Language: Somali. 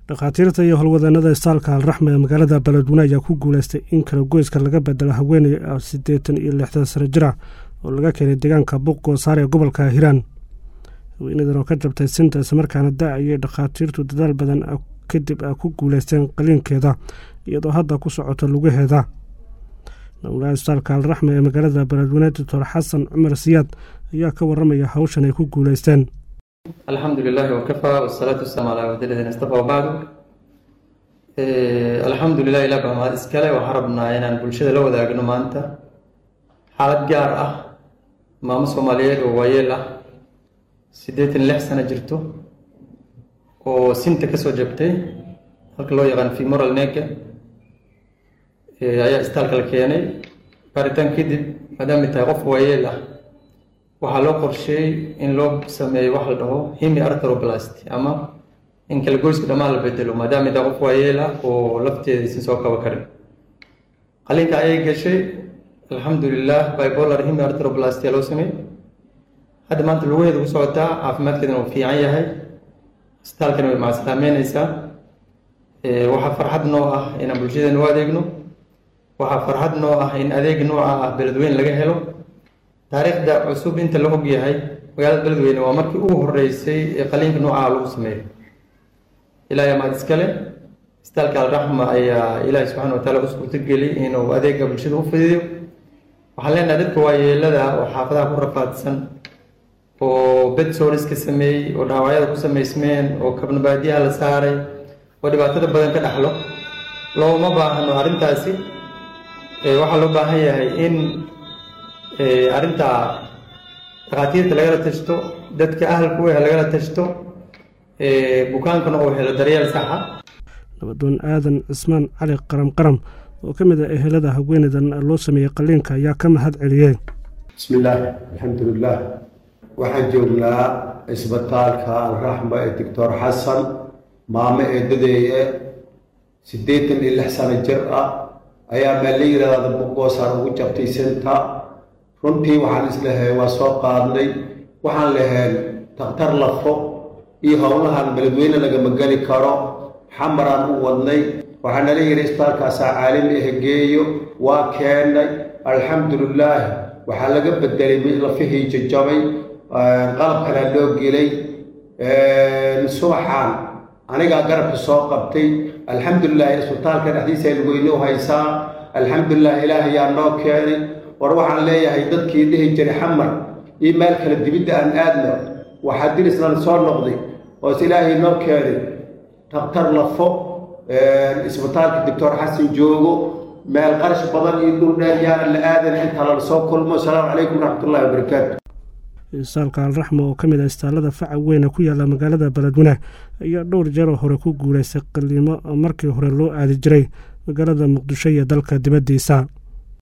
dhakhaatiirta iyo howlwadeenada istaalka alraxme ee magaalada beledweyne ayaa ku guuleystay in kala goyska laga bedelo haweeney siddeetan iyo lixdan sano jir ah oo laga keenay deegaanka buuq goosaar ee gobolka hiiraan haweenadan oo ka jabtay sinta islamarkaana da ayay dhakhaatiirtu dadaal badan kadib a ku guuleysteen qaliinkeeda iyadoo hadda ku socoto lugaheeda mawlaha istaalka alraxme ee magaalada beledweyne doctor xasan cumar siyaad ayaa ka waramaya hawshan ay ku guuleysteen alxamdu lilahi wakafaa wasalaatu wasalaamu calaa cabdiladin istafa wabacdu alxamdu lilah ilah baa mahad iskale waxaan rabnaa inaan bulshada la wadaagno maanta xaalad gaar ah maamo soomaaliyeed oo waayeel ah siddeetan lix sano jirto oo sinta kasoo jabtay halka loo yaqaan femoral nega ayaa istaalka la keenay baaritaan kadib maadaamay tahay qof waayeel ah waxaa loo qorsheeyey in loo sameeyo wax la dhaho himi arthroblast ama in kala goyska dhammaan la bedelo maadaama taa qof waayeel ah oo lafteeda isin soo kaba karin qalinka ayay gashay alxamdulilah bipolar himi arthroblast yaa loo sameeyey hadda maanta lugaheeda ku socotaa caafimaadkeedana uu fiican yahay isbitaalkana way macasalaameyneysaa waxaa farxad noo ah inaan bulshadeena u adeegno waxaa farxad noo ah in adeeg nooca ah beledweyne laga helo taariikhda cusub inta la og yahay magaalada beledweyne waa markii ugu horeysay ee qaliinka noocaha lagu sameeyo ilahay amaad iskale istaalka alraxma ayaa ilaahay subxana wa taala u suurtogeli inuu adeega bulshada u fidiyo waxaan leenahay dadka waayeelada oo xaafadaha ku rafaadsan oo bedsooriska sameeyey oo dhaawacyada ku samaysmeen oo kabnabaadiyaha la saaray oo dhibaatada badan ka dhaxlo looma baahno arrintaasi waxaa loo baahan yahay in arrintaa dhakhaatiirta lagala tashto dadka ahalku eh lagala tashto bukaankana uu helo daryeel saxa nabadoon aadan cismaan cali qaram qaram oo ka mid ah ehelada haweeneydan loo sameeyey qaliinka ayaa ka mahad celiyey bismi illaahi alxamdulilah waxaan joognaa isbitaalka alraxma ee doctor xasan maamo eedadeeye siddeetan iyo lix sano jir ah ayaa meel la yidhaahda buqoosaar ugu jabtay sinta runtii waxaan islahay waa soo qaadnay waxaan laheen takhtar lafo iyo howlahan beledweyne lagama geli karo xamaraan u wadnay waxaa nala yidhi isbitaalkaasaa caalami ah geeyo waa keennay alxamdulilaahi waxaa laga bedelay lafihii jajabay qalabkanaa loo gelay subaxaan anigaa garabka soo qabtay alxamdulilahi isbitaalka dhexdiisa lugeyne u haysaa alxamdulilah ilaahayaa noo keenay war waxaan leeyahay dadkii dhihi jiray xamar iyo meel kale dibidda aan aadno waxaa dirislan soo noqday oos ilaahay noo keenay takhtar lafo isbitaalka doctor xasan joogo meel qarash badan iyo dhul dheer yaana la aadan inta lala soo kulmo asalaamu calaykum waraxmatullahi wabarakaatu istaalka alraxma oo ka mid ah istaalada faca weyne ku yaalla magaalada beledweyne ayaa dhowr jeeroo hore ku guulaystay qaliimo markii hore loo aadi jiray magaalada muqdisho iyo dalka dibaddiisa